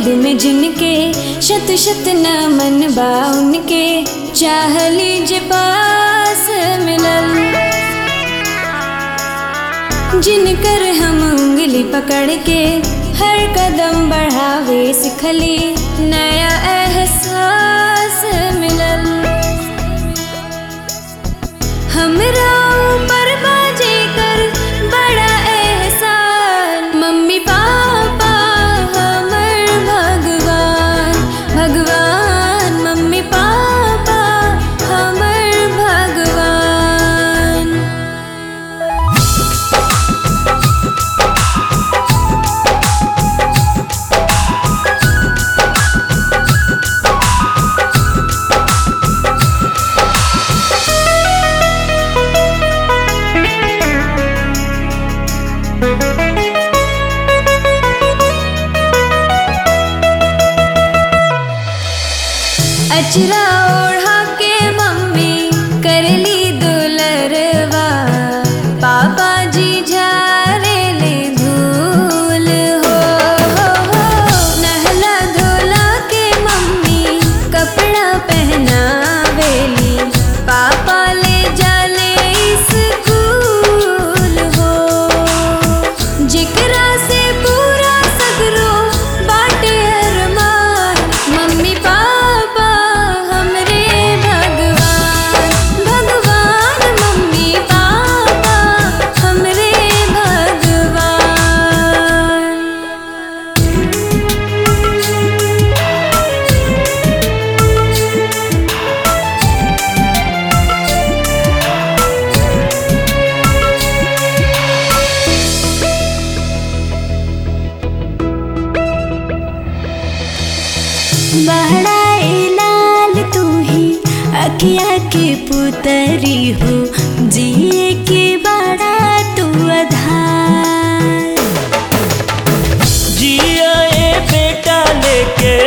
गोद में जिनके शत शत नमन बा उनके चाह लीजे पास मिलल जिनकर हम उंगली पकड़ के हर कदम बढ़ावे सिखली नया एहसास मिलल हमरा ऊपर बाजे कर बड़ा एहसान मम्मी पापा हमर भगवान भगवान मम्मी पापा हमर भगवान अचरा ओढ़ा के मम्मी करली दुलरवा पापा जी झारे ले धूल हो, हो, हो। नहला धोला के मम्मी कपड़ा पहनावेली पापा ले जाले स्कूल हो जिकरा से पूरा सगरो बाटे अरमान मम्मी पापा हमरे भगवान भगवान मम्मी पापा हमरे भगवान बहड़ाए लाल तू ही अखिया के पुतरी हो जिए के बड़ा तू आधार जिया ए बेटा लेके